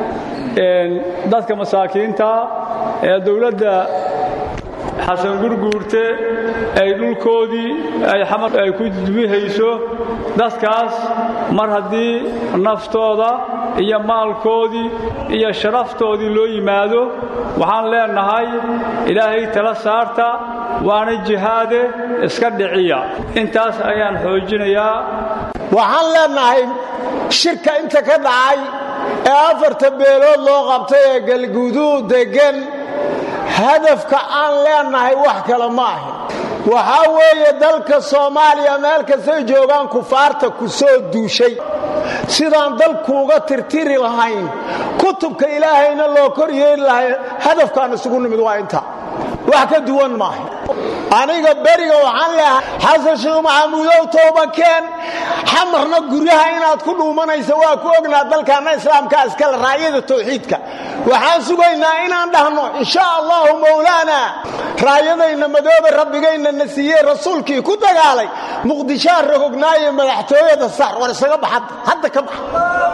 dadka masaakiinta ee dowladda xasan gurguurte ay dhulkoodii ay xamar ay ku dubihayso dadkaas mar haddii naftooda iyo maalkoodii iyo sharaftoodii loo yimaado waxaan leenahay ilaahay tala saarta waana jihaade iska dhiciya intaas ayaan xoojinayaa waxaan leenahay shirka inta ka dhacay ee afarta beelood loo qabtay ee galguduud deggan hadafka aan leenahay wax kale ma ahin waxaa weeye dalka soomaaliya meel kastay joogaan kufaarta ku soo duushay sidaan dalkuuga tirtiri lahayn kutubka ilaahayna loo kor yeeli lahay hadafkaan isugu nimid waa inta wax ka duwan maaha aniga beriga waxaan leehay xasan sheekh maxamuudow toobakeen xamarna guryaha inaad ku dhuumanaysa waa ku ognaa dalkaanna islaamkaa iskale raayada tawxiidka waxaan sugaynaa inaan dhahno insha allahu mowlaana raayadayna madoobe rabbigayna na siiyey rasuulkii ku dagaalay muqdishaa rogognaaye madaxtooyada saar war isaga bax hadda ka bax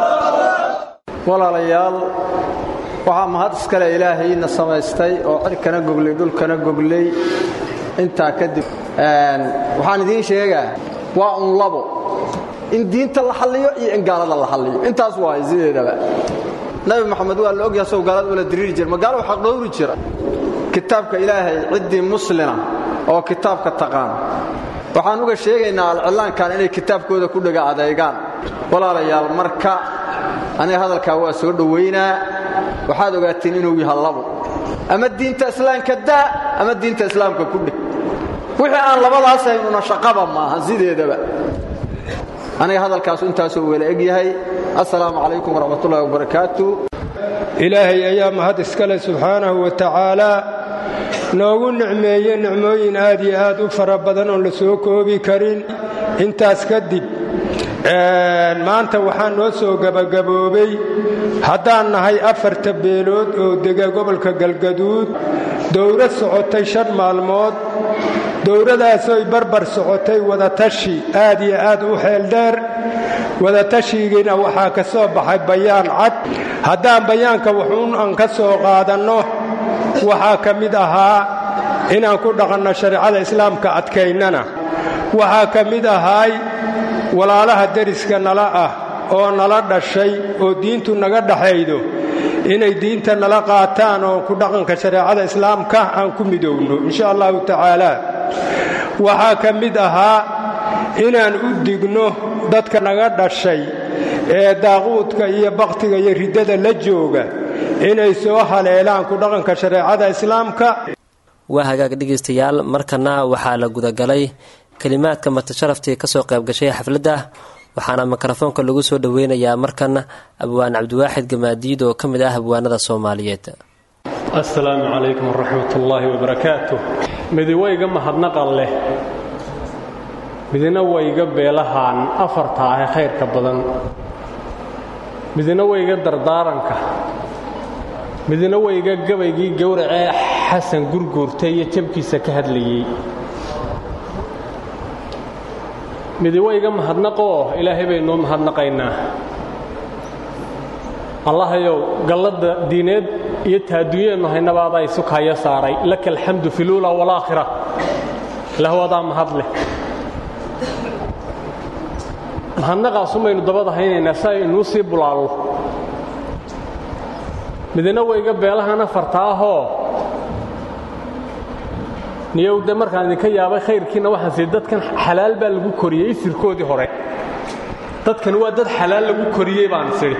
walaalayaal waxaa mahad iskale ilaahayna samaystay oo cirkana goglay dhulkana goglay intaa kadib waxaan idiin sheegaa waa un labo in diinta la xalliyo iyo in gaalada la xalliyo intaas waay sideedaba nabi maxamed waa la ogyaha sow gaalada ula diriiri jira magaalo xaq dhowri jira kitaabka ilaahay ciddii muslina oo kitaabka taqaan waxaan uga sheegaynaa alcillaankan inay kitaabkooda ku dhega adeegaan walaalayaal marka aniga hadalkaa waa soo dhowaynaa waxaad ogaateen inuu yaha labo ama diinta islaamka daa ama diinta islaamka ku dheg wixii aan labadaas haynuna shaqaba maaha sideedaba aniga hadalkaasu intaasoo wela eg yahay assalaamu calaykum waraxmatullahi wabarakaatu ilaahay ayaa mahad iskale subxaanahu wa tacaalaa noogu nicmeeye nicmooyin aad iyo aad u fara badan oon la soo koobi karin intaas kadib maanta waxaa noo soo gebagaboobay haddaan nahay afarta beelood oo dega gobolka galgaduud dowlad socotay shan maalmood dowladaasoy barbar socotay wadatashi aad iyo aad u xeeldheer wadatashigiina waxaa ka soo baxay bayaan cad haddaan bayaanka wuxuun aan ka soo qaadanno waxaa ka mid ahaa inaan ku dhaqanno shareecada islaamka adkaynana waxaa ka mid ahaay walaalaha deriska nala ah oo nala dhashay oo diintu naga dhaxaydo inay diinta nala qaataan oo ku dhaqanka shareecada islaamka aan ku midowno insha allahu tacaala waxaa ka mid ahaa inaan u digno dadka naga dhashay ee daaquudka iyo bakhtiga iyo riddada la jooga inay soo haleelaan ku dhaqanka shareecada islaamka waa hagaag dhegaystayaal markana waxaa la gudagalay kelimaadka matasharaftii kasoo qaybgashay xafladda waxaana mikrofoonka lagu soo dhoweynayaa markan abwaan cabdiwaaxid gamaadiid oo ka mid ah abwaanada soomaaliyeed assalaamu calaykum waraxmat ullaahi wabarakaatu midiwayga mahadnaqan leh midina wayga beelahaan afarta ah ee khayrka badan midina wayga dardaaranka midina wayga gabaygii gowracee xasan gurguurtay iyo jabkiisa ka hadlayey midiwayga mahadnaqoo ilaahay baynuu mahadnaqaynaa allahayow galladda diineed iyo taadunyeennu haynabaadaa isu kaayo saaray laka alxamdu fi luula walaakhira lahwadaa mahad leh mahadnaqaasumaynu dabada haynaynaa si ay inuu sii bulaallo midina wayga beelahan afarta ahoo niyowde markaan idinka yaabay khayrkiinna waxaan sii dadkan xalaal baa lagu koriyey isirkoodii hore dadkan waa dad xalaal lagu koriyey baan isidhi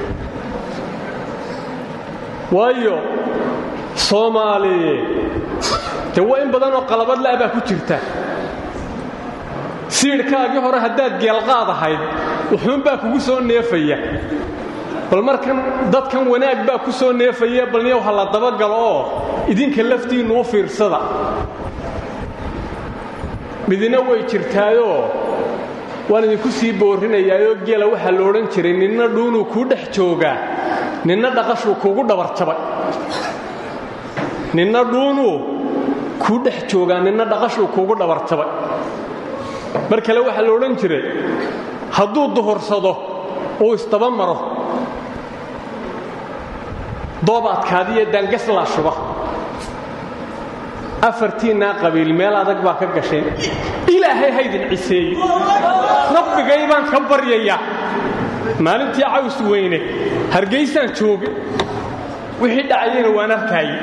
waayo soomaaliye dee waa in badanoo qalabad la'a baa ku jirta siidhkaagii hore haddaad geelqaad ahayd wuxuunbaa kugu soo neefaya bal markan dadkan wanaag baa ku soo neefaya balniyow ha la dabagalo oo idinka laftiinnu u fiirsada midina way jirtaayoo waan idinku sii boorrinayaayoo geela waxaa la odhan jiray ninna dhuunuu kuu dhex joogaa ninna dhaqashuu kuugu dhabarjabay ninna dhuunuu kuu dhex joogaa ninna dhaqashuu kuugu dhabarjabay mar kale waxaa la odhan jiray hadduu duhursado uu isdaba maro doob adkaadiyo daangaslaa shuba afartiinnaa qabiil meel adag baa ka gasheen ilaahay haydin ciseeye rabbigay baan ka baryayaa maalintii caws weyne hargaysaan jooga wixii dhacayena waan arkaaye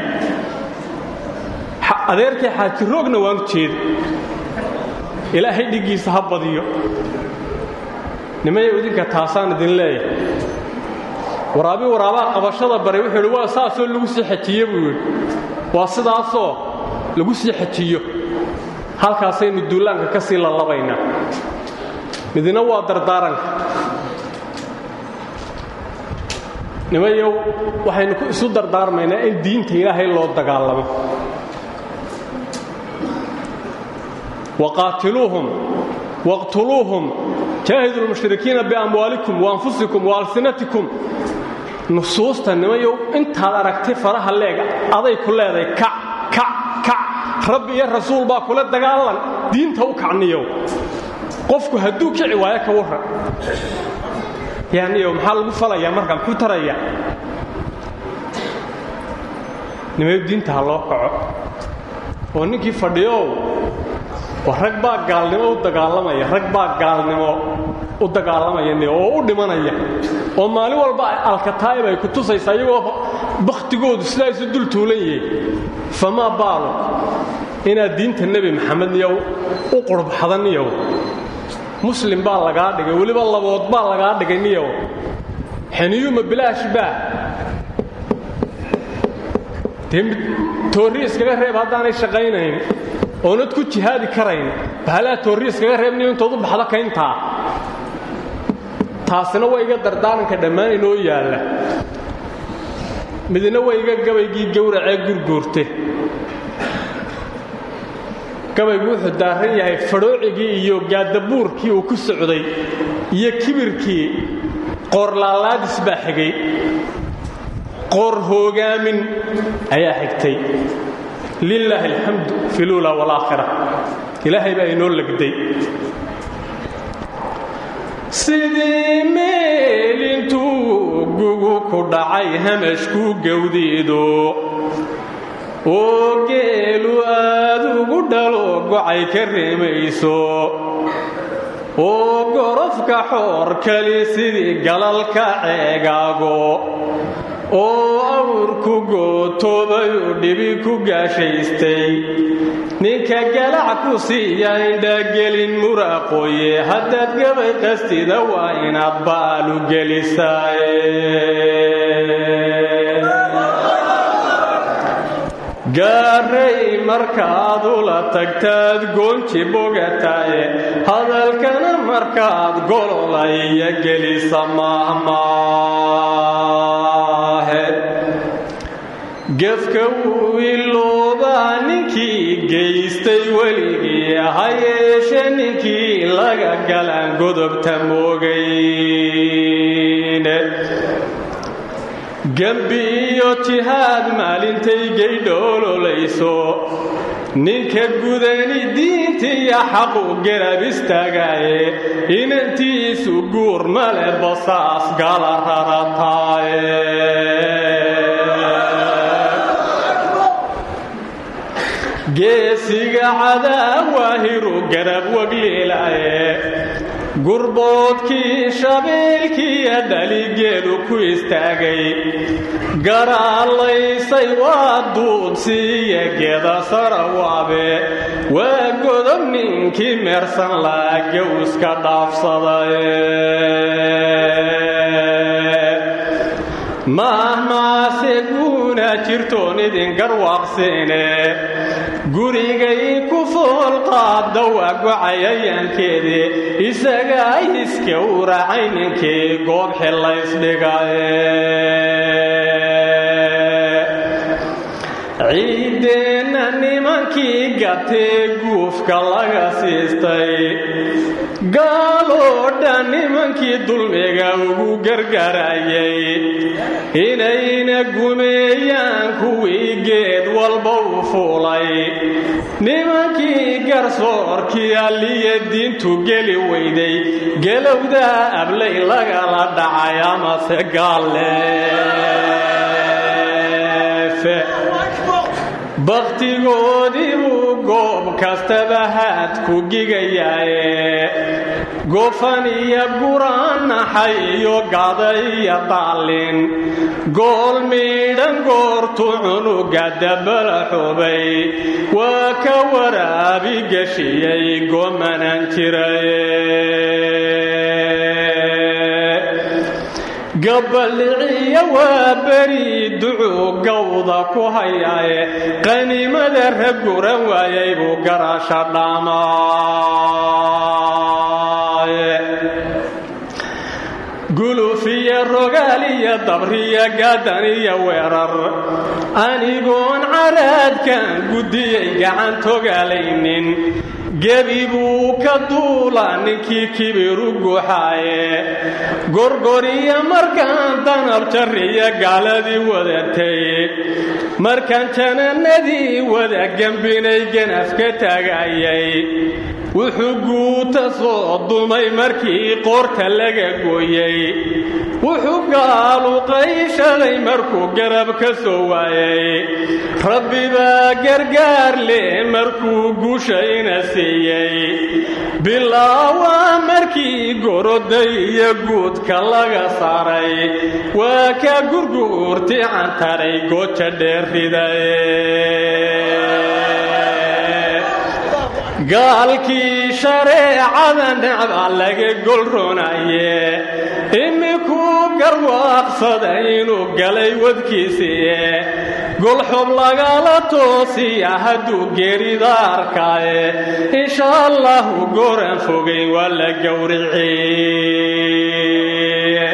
adeerkay xaajiroogna waanu jeeda ilaahay dhiggiisa ha badiyo nimayow idinka taasaan idin leeyahay waraabi waraabaa qabashada baray wuxuu idhi waa saasoo lagu sii xajiye buu yidhi waa sidaasoo lagu sii xajiyo halkaasaynu duulaanka ka sii lallabaynaa midina waa dardaaranka nimayow waxaynu isu dardaarmaynaa in diinta ilaahay loo dagaalamo waqaatiluuhum waqtuluuhum jaahidu lmushrikiina biamwaalikum waanfusikum waalsinatikum nusuusta nimayow intaad aragtay faraha leega aday ku leedahay kac kac kac rabbi iyo rasuul baa kula dagaalan diinta u kacniyow qofku hadduu kici waayo ka warran yaaniyow maxaa lagu falayaa markaa muxuu tarayaa nimayow diinta ha loo kaco oo ninkii fadhiyow wa rag baa gaalnimo u dagaalamaya rag baa gaalnimo u dagaalamaya oo u dhimanaya oo maalin walba alkataa'ib ay ku tusaysaa iyagoo bakhtigoodu sidaa isu dul tuulan yihiin famaa baalo inaad diinta nebi maxamed niyow u qurbaxda niyow muslim baa lagaa dhigay weliba labood baa lagaa dhigay niyow xeniyuuma bilaash baa dee toorri iskaga reeb haddaanay shaqaynayn oonad ku jihaadi karayn bahalaa toorri iskaga reebniyo intood u baxdo kayntaa taasina waa iga dardaaranka dhammaan inoo yaalla midna waa iga gabaygii gowracee gurguurte gabaygu wuxuu daaran yahay fadhoocigii iyo gaadabuurkii uu ku socday iyo kibirkii qoorlaalaadis baa xigay qoor hoogaamin ayaa xigtay lilaahi alxamdu fi luula walaakhira ilaahay baa inoo legday sidii meel intuu gugu ku dhacay hamashku gawdiido oo geelu aad ugu dhalo gocay ka reemayso oo gorofka xoor kali sidii galalka ceegaago oo awrku gootoobayu dhibi ku gaashaystay ninka galac ku siiya indhagelin muraaqooye haddaad gabay qastida waa inaad baalu gelisaaye gaaray markaad ula tagtaad goonji bogataaye hadalkana markaad gololaya gelisa mahmaahe gefka wuu iloobaa ninkii geystay weligii ha yeeshe ninkii laga galaan godobta moogayne gembi iyo jihaad maalintay gaydhoololayso ninka gudani diintiiyo xaqu garab istaagaaye inantiisu guur male basaas gala rarataaye geesiga cadaawahiru garab wagliilaaye gurboodkii shabeelkiiyo dhaligeedu ku istaagay garaalaysay waa duudsiiyo geeda sarawaabe waa godob ninkii meersan laa gowska dhaafsadaye mahmaase guuna jirtoon idin garwaaqsiine gurigay ku foolqaadda waa gocayayaankeedii isagaa iska u raacay ninkii goob xillaysdhigaye ciiddeenna nimankii gatee guufka laga siistay gaaloo dhan nimankii dulmiga ugu gargarayay inayna gumeeyaan kuwii geed walba u fuulay nimankii garsoorkii alliya diintu geli weyday gelowdaa ablay lagala dhacay amase gaalleefe bakhtigoodii buu goob kastaba haad ku gigayaaye gofan iyo guraanaxay iyo gada iyo daallin gool miidhan goortu cunuga dabala xubay waa ka waraabi geshiyey gomanan jiraye gabaliciya waa beri ducuu gawda ku hayaaye qaniimada raguran waayay buu garasha dhaamaaye gulufiyo rogaal iyo dabriyo gaadan iyo weerar anigoon caraadkan guddiyay gacan togaalaynin gebi buu ka duula ninkii kibiru guuxaaye gorgoriya markaan danab jarriya gaaladii wadatay markaan janannadii wada gembinay ganafka taagayay wuxuu guuta soo dumay markii qoorta laga gooyey wuxuu gaalu qayshaday markuu garab ka soo waayay rabbi baa gargaar leh markuu guushayna siiyey bilaawaa markii goroday iyo guudka laga saaray waa ka gurguurti cantaray gooja dheerridaye gaalkii shareecada necba laga golronaye imikuu garwaaqsada inuu galay wadkiisiiye golxob lagala toosiya hadduu geerida arkaaye insha allahu goran fogay waa la gowriciye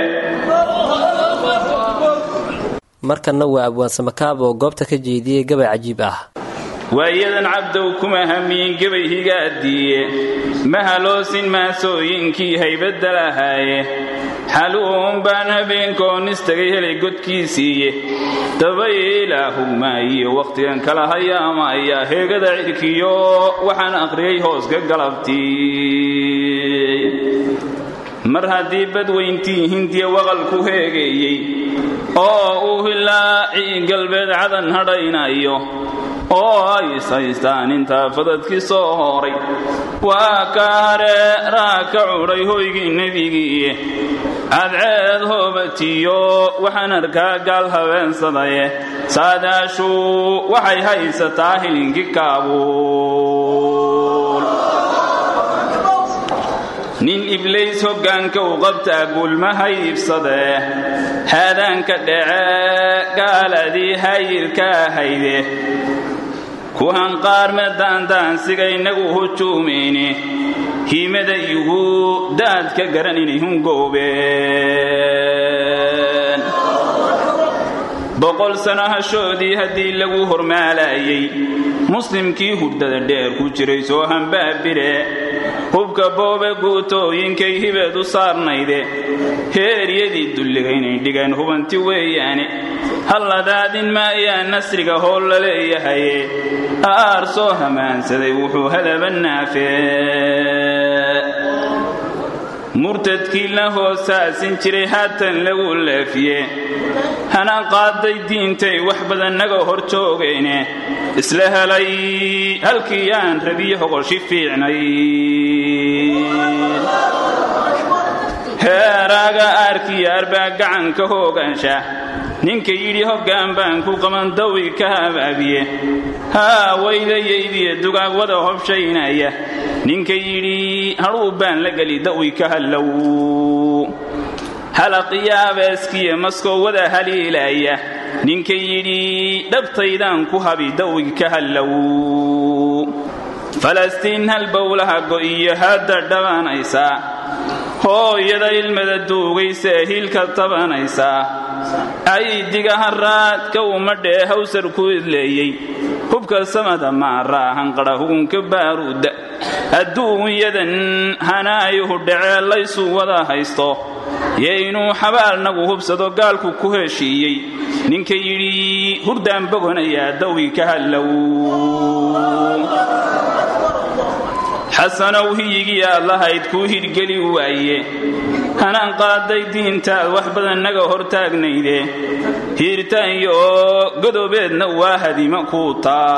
markanna waa abwaan samakaab oo goobta ka jeediyey gabay cajiib ah waayadan cabdow kuma hamiin gebay higaadiiye ma haloosin maasooyinkii haybadda lahaaye xaluun baan habeenkoon istagay helay godkiisiiye dabaylahugmaayiyo wakhtigan kala hayaama ayaa heegada cidhkiyo waxaan aqriyay hooska galabtii mar haddii badweyntii hindiya waqalku heegeeyey oo uu hilaacii galbeed cadan hadhaynayo oo ay ishaystaan intaa fadadkii soo horay waa ka hareeraa ka cudhay hoygii nebigiiye cadceed hoobatiyo waxaan arkaa gaal habeensadaye saadaashu waxay haysataa hilinkii kaabuul nin iblays hoggaanka u qabtaa guulmaha iibsadee haadaanka dhece gaaladii hayirka ahayde kuhan qaarme daandaansiga innagu hujuumayne hiimada igu daadka garan inay hungoobeen boqol sano hashoodii haddii lagu hormaalayay muslimkii hurdada dheer ku jiray soo hambaabire hubka boobe guutooyinkay hibeed u saarnayde heeryadii dulliga inay dhigeen hubanti weeyaane halladaadin ma ayaa nasriga hool la leeyahaye aar soo hamaansaday wuxuu halaba naafee murtadkii la hoosaasin jiray haatan lagu leefiye hana qaaday diintay wax badan naga hor joogayne isla helay halkii aan rabiye hoqoshi fiicnay heeraaga aarkiyaar baa gacanka hoogaansha ninka yidhi hoggaan baan ku qaban dawi ka habaabiye haa waydayaydiya dugaag wada hobshaynaya ninka yidhi hadhuu baan la geli dawi ka hallow halaqiyaabeeskiya maskoo wada haliilaya ninka yidhi dhabtaydaan ku habi dawi ka hallow falastiin halbowlaha go'iyo hadda dhabanaysaa hooyada ilmada duugaysae hiilka tabanaysaa aydiga haraadka umadhee hawsar ku idleeyey hubka samada maaraa hanqadha hugunka baaruudda adduunyadan hanaayuhu dhacee laysu wada haysto yo inuu xabaalnagu hubsado gaalku ku heshiiyey ninka yidhi hurdaan bogonayaa dawi ka hallow xasanow hiyigii aad lahayd kuu hidhgeli waaye hanaan qaaday diintaad wax badan naga hor taagnayde hiirtaanyo oo godoobeedna waa hadima kuu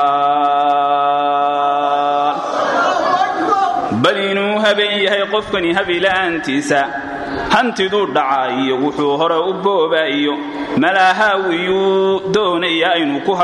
taal bal inuu habeen yahay qofkani habila'aantiisa hantiduu dhacaayo wuxuu hore u boobaayo malahaawiyuu doonaya inuu ku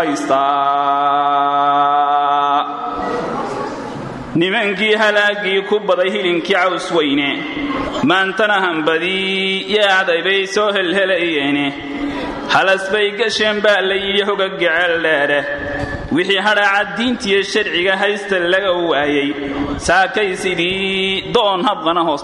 haystaa nimankii halaaggii ku baday hilinkii caws weyne maantana hambadii yaacday bay soo helhelayeene halas bay gasheen baa la yidhi hoga gecel dheere wixii hadhaaca diintiyo sharciga haysta laga waayey saakay sidii doon habqana hoos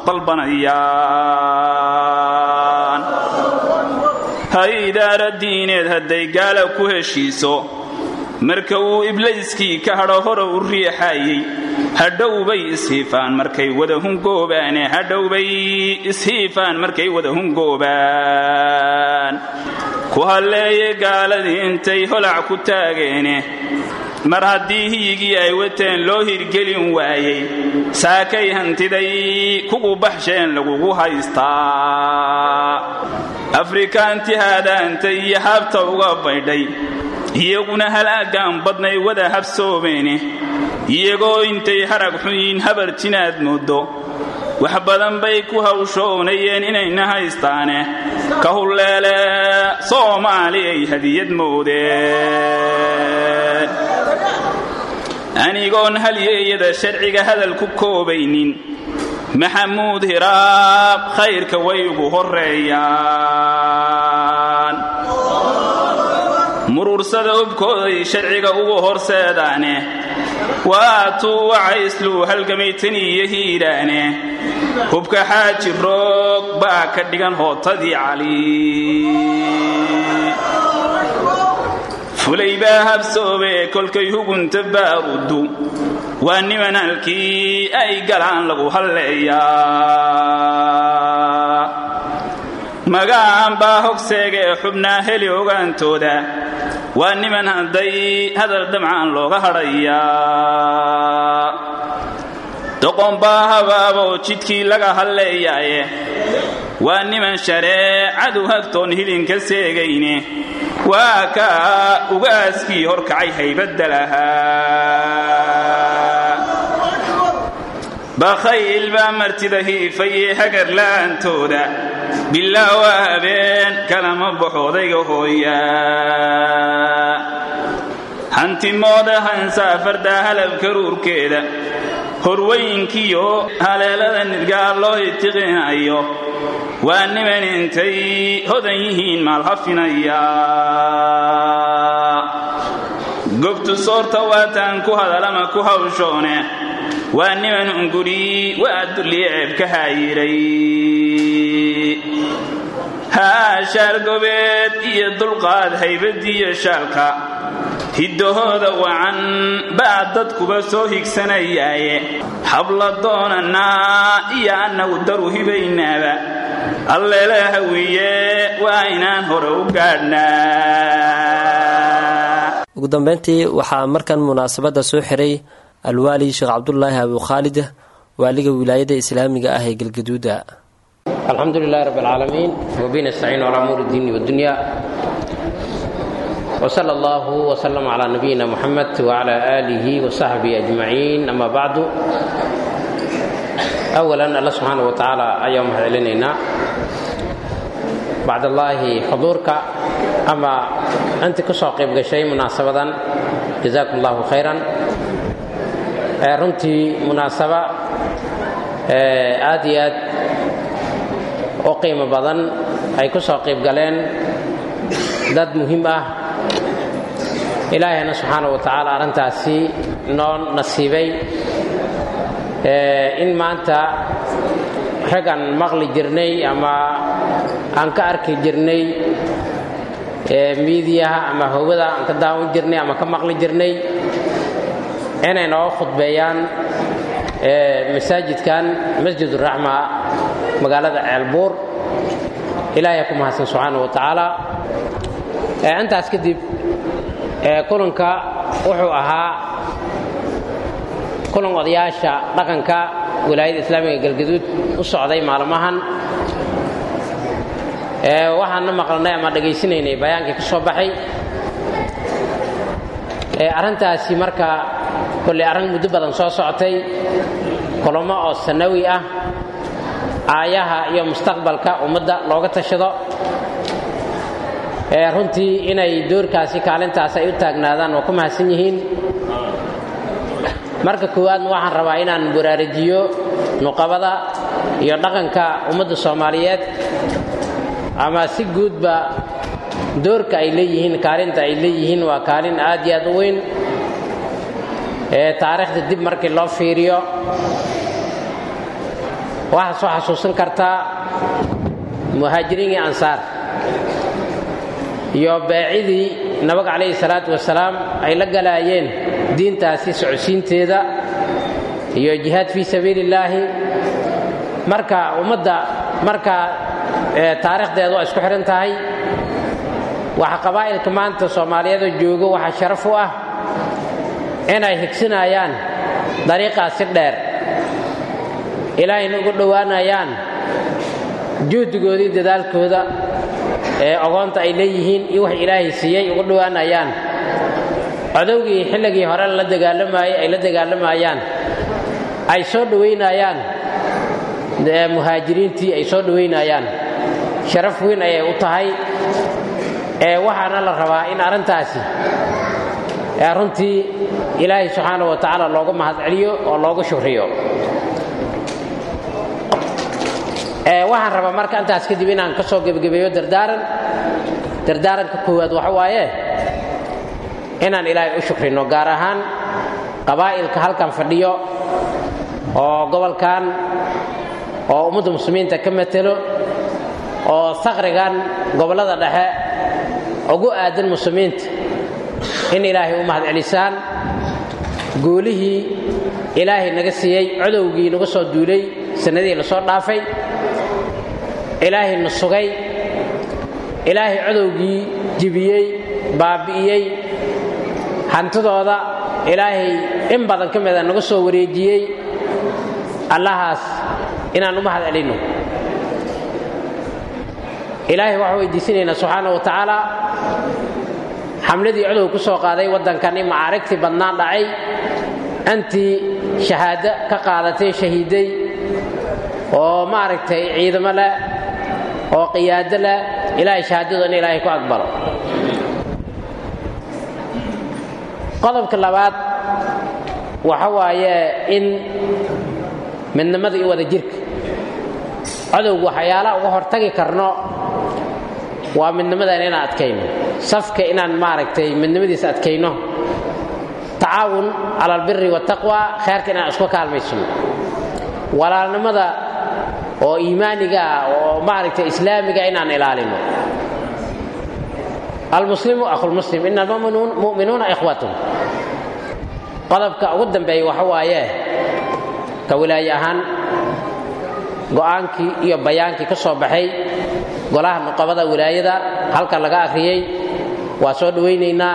dalbanayaan ha idaara diineed hadday gaala ku heshiiso marka uu iblayskii ka hadho hore u riixaayey hadhowbay ishiifaan markay wada hungoobaane hadhowbay ishiifaan markay wada hungoobaan ku halleeye gaaladii intay holac ku taageene mar haddii hiyigii ay wateen loo hirgelin waayey saakay hantiday kugu baxsheen lagugu haystaa afrikaanti haadaanta iyo habta uga baydhay iyaguna halaagaan badnay wada habsoobeene iyagoo intay harag xunyiin habar jinaad mooddo wax badan bay ku hawshoonayeen inayna haystaane ka hulleele soomaali ay hadiyad moodeen anigoon halyeeyada sharciga hadal ku koobaynin maxamuud hiraab khayrka way ugu horreeyaan muruursada ubkooday sharciga ugu horseedaane waatuu wacayslu halgamaytan iyo hiidhaane hubka xaaji roog baa ka dhigan hootadii cali fulay baa habsoobe kolkay hugunta baaruddu waa niman halkii ay galaan lagu halleeyaa magaan baa hogseegee xubnaa heli ogaantooda waa niman hadday hadal damcaan looga hadhayaa doqon baa habaaboo jidkii laga halleeyaaye waa niman shareecadu hagtoon hilinka seegayne waa kaa ugaaskii horkacay haybadda lahaa bakhayl baa martida hiifayee hagar la'aantooda bilaa waa habeen kalama baxo odayga hooyaa hantimooda hansaa fardaa halabka ruurkeeda horwaynkiyo haleelada nidgaa loo itiqinayo waa niman intay hodan yihiin maalhafinaya gobtu soorta waataan ku hadalama ku hawshoone waa niman unguri waa dulliye ceebka haayiray haa shaargobeed iyo dulqaad haybadiiyo shaalka hiddahooda wacan baa dadkuba soo higsanayaaye habla doonannaa iyo annagu daru hibaynaaba alleela hawiye waa inaan hore u gaadhnaa ugu dambeyntii waxaa markan munaasabadda soo xiray alwaali sheekh cabdulaahi abukhaalid waaliga wilaayada islaamiga ah ee galgaduuda alxamdu lilahi rab alcaalamiin wabihi nastaciin calaa umuuri diini wadunya wsala allahu wslama calaa nabiyina muxamed wcala aalihi wasaxbihi ajmaciin ama bacdu awalan alla subxaana wa tacaala ayaan mahad celinaynaa bacdallaahi xuduurka ama intii ku soo qayb gashay munaasabadan jazaakum allahu khayran runtii munaasaba aad iyo aad u qiimo badan ay ku soo qayb galeen dad muhiim ah ilaahayna subxaana wa tacaala arrintaasi noo nasiibay in maanta raggan maqli jirnay ama aan ka arki jirnay miidiyaha ama howada aan ka daawan jirnay ama ka maqli jirnay inay nooga khudbeeyaan masaajidkan masjid uraxma magaalada ceelbuur ilaahay ku mahadsan subxaana wa tacaala intaas kadib kulanka wuxuu ahaa kulan odayaasha dhaqanka wilaayada islaamiga galgaduud u socday maalmahan waxaanna maqlanay ama dhegaysanaynay bayaankii ka soo baxay arrintaasi marka kolley arrin muddo badan soo socotay kulamo oo sanawi ah aayaha iyo mustaqbalka ummadda looga tashado runtii inay doorkaasi kaalintaas ay u taagnaadaan waa ku mahadsan yihiin marka koowaadna waxaan rabaa inaan baraarujiyo nuqabada iyo dhaqanka ummadda soomaaliyeed ama si guudba doorka ay leeyihiin kaalinta ay leeyihiin waa kaalin aad iyo aad u weyn taariikhda dib markii loo fiiriyo waxaa soo xasuusan kartaa muhaajiriin iyo ansaar iyo baacidii nabiga calayhi salaatu wasalaam ay la galaayeen diintaasi socodsiinteeda iyo jihaad fii sabiili illaahi marka ummadda marka taariikhdeedu waa isku xidhan tahay waxa qabaa'ilka maanta soomaaliyeed oo joogo waxaa sharaf u ah inay higsinayaan dariiqaasi dheer ilaahayna ugu dhowaanayaan juhdigoodii dadaalkooda ee ogoonta ay leeyihiin iyo wax ilaahay siiyey ugu dhowaanayaan codowgii xilligii hore la dagaalamayey ay la dagaalamayaan ay soo dhowaynayaan muhaajiriintii ay soo dhowaynayaan sharaf weyn ayay u tahay ee waxaana la rabaa in arrintaasi runtii ilaahay subxaana wa tacaala looga mahad celiyo oo looga shukriyo waxaan rabaa marka intaas kadib inaan ka soo gebagabeeyo dardaaran dardaaranka koowaad waxa waaye inaan ilaahay u shukrino gaar ahaan qabaa'ilka halkan fadhiyo oo gobolkan oo ummadda muslimiinta ka matelo oo saqrigan gobollada dhexe ugu aadan muslimiinta in ilaahay u mahad celisaan guulihii ilaahay naga siiyey codowgii naga soo duulay sannadihii la soo dhaafay ilaahay na sugay ilaahay codowgii jibiyey baabi'iyey hantidooda ilaahay in badan ka mida naga soo wareejiyey allahaas inaan u mahad celinno ilaahay waxaan weydiisanaynaa subxaana wa tacaala xamladii codow ku soo qaaday waddankan in macaarigtii badnaan dhacay antii shahaado ka qaadatay shahiiday oo maaragtay ciidamo leh oo qiyaado leh ilaahay shahaadadu in ilaahay ku aqbalo qodobka labaad waxa waaye in midnimada iyo wada jirka codowga waxyaalaha uga hortagi karno waa midnimadan inaan adkayno safka inaan maaragtay midnimadiisa adkayno tacaawun cala albiri waataqwa kheerka inaan isku kaalmaysano walaalnimada oo iimaaniga ah oo maaragtay islaamiga inaan ilaalino almuslimu akhulmuslim ina almu'minuuna ikhwatun qodobka ugu dambeeya waxa waaye ka wilaaye ahaan go'aankii iyo bayaankii ka soo baxay golaha nuqabada wilaayada halka laga akhriyey waa soo dhowaynaynaa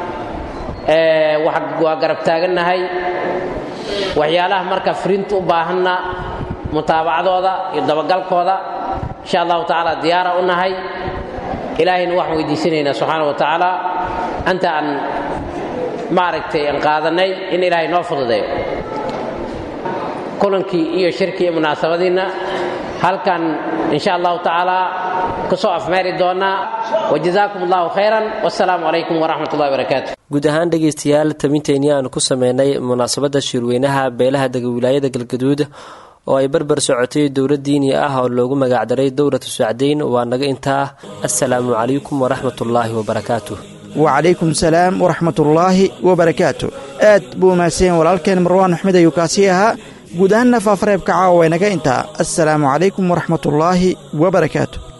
waa garab taagannahay waxyaalaha marka firinta u baahanna mutaabacadooda iyo dabagalkooda insha allahu tacaala diyaara u nahay ilaahayna waxaan weydiisanaynaa subxaana wa tacaala anta aan maaragtay aan qaadannay in ilaahay noo fududeeyo kulankii iyo shirkii iyo munaasabadiinna halkan insha allahu tacaala ka soo afmeeri doonaa wajazaakum allahu khayran wasalaamu calaykum waraxmat ullahi barakaatu guud ahaan dhegaystayaal tabinteenii aanu ku sameynay munaasabadda shirweynaha beelaha dega wilaayada galgaduud oo ay barbar socotay dowlad diini ah oo loogu magacdaray dowlatu sacdayn waa naga intaa assalaamu calaykum waraxmatullaahi wabarakaatu wacalaykum salaam waraxmatullaahi wabarakaatu aad buu mahadsanyen walaalkeen marwaan axmed ayuu kaasii ahaa guud ahaanna faafareebka caawa waynaga intaa assalaamu calaykum waraxmatullaahi wabarakaatu